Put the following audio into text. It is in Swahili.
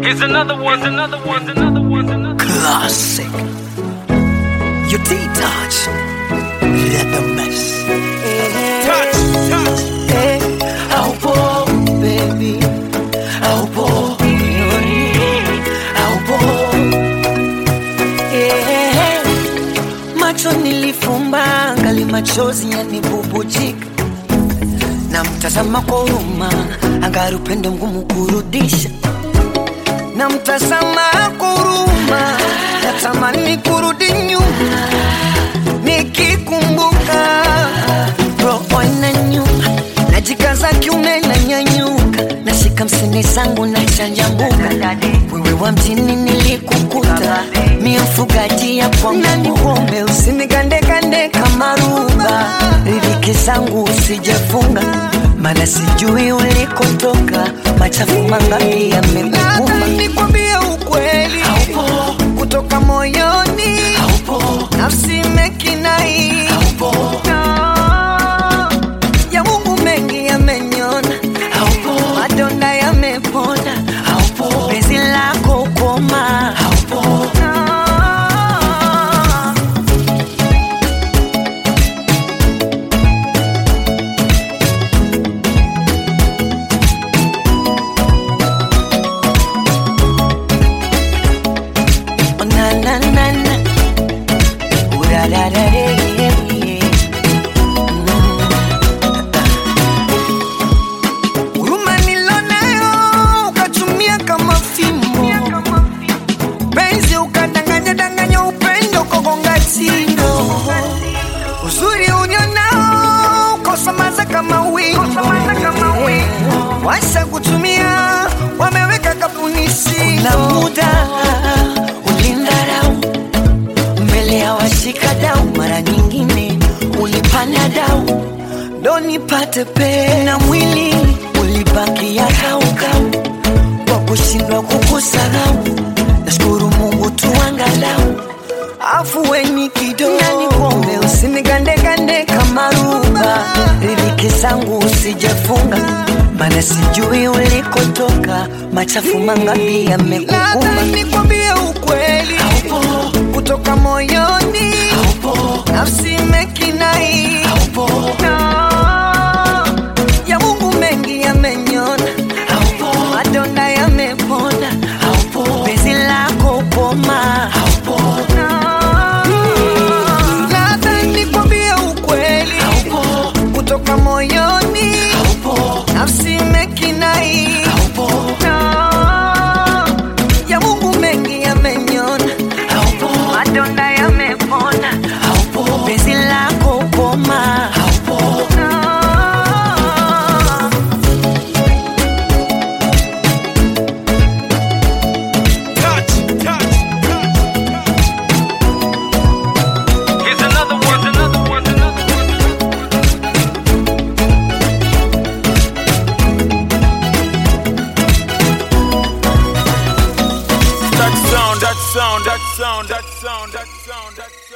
Here's another one, here's another one, here's another one, here's another Classic. You D-touch. Let the mess. touch, touch. Haupo, baby. Haupo. Haupo. Eh, Macho nilifumba ngali machozi yanibubujika na mtazama kwa huruma angari upendo mgumu kurudisha na mtazama kwa huruma natamani kurudi nyuma nikikumbuka roho inanyuma najikaza kiume na nyanyuka nashika msini zangu na chanjambuka wewe wa mjini nilikukuta mie mfugaji ya kwangu usinigandegande kama ruba riziki zangu usijefunga mana sijui ulikotoka machafu mangapi yamekukuma nikwambie ukweli Haupo. kutoka moyoni Haupo. nafsi imekinai Haupo. ya mungu mengi yamenyona Haupo. madonda yamepona Haupo. penzi lako koma Haupo. Oh, na na na na Ooh, da, da, da, yeah, yeah, yeah. huruma nilonayo ukatumia kama fimbo penzi ukadanganya danganya upendo kogonga tindo uzuri unyonao ukosamaza kama wingo washa kutumia wameweka kapunisi na muda ulindarau mbele ya washika dau mara nyingine ulipanda dau ndo nipate pena mwili ulibakia kaukau kwa kushindwa kukusahau nashukuru mungu tuangalau afuweni kidogo nani kuombe usinigandegande kama ruba riziki zangu usijefunga mana sijui ulikotoka machafu mangapi yamekukuma nikwambie ukweli Haupo. kutoka moyoni Haupo. nafsi imekinai Haupo. ya mungu mengi yamenyona Haupo. madonda yamepona Haupo. penzi lako koma Haupo. Labda nikwambie ukweli Haupo. kutoka moyoni Haupo. nafsi imekinai Haupo. ya mungu mengi yamenyona Haupo. madonda yamepona Haupo. penzi lako koma Haupo. touch, touch, touch. Here's another one, here's another one, here's another one. That sound, that sound, that sound, that sound, that sound, that sound.